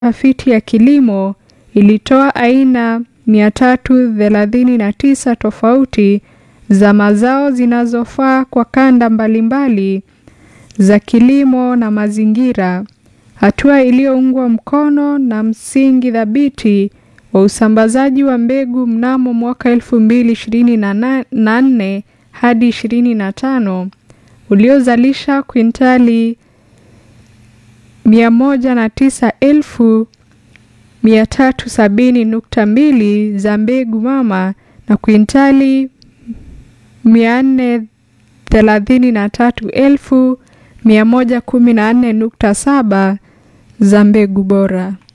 tafiti ya kilimo ilitoa aina 339 tofauti za mazao zinazofaa kwa kanda mbalimbali za kilimo na mazingira, hatua iliyoungwa mkono na msingi thabiti wa usambazaji wa mbegu mnamo mwaka 2024 hadi 25 uliozalisha kwintali 109,370.2 za mbegu mama na kwintali 433,114.7 za mbegu bora.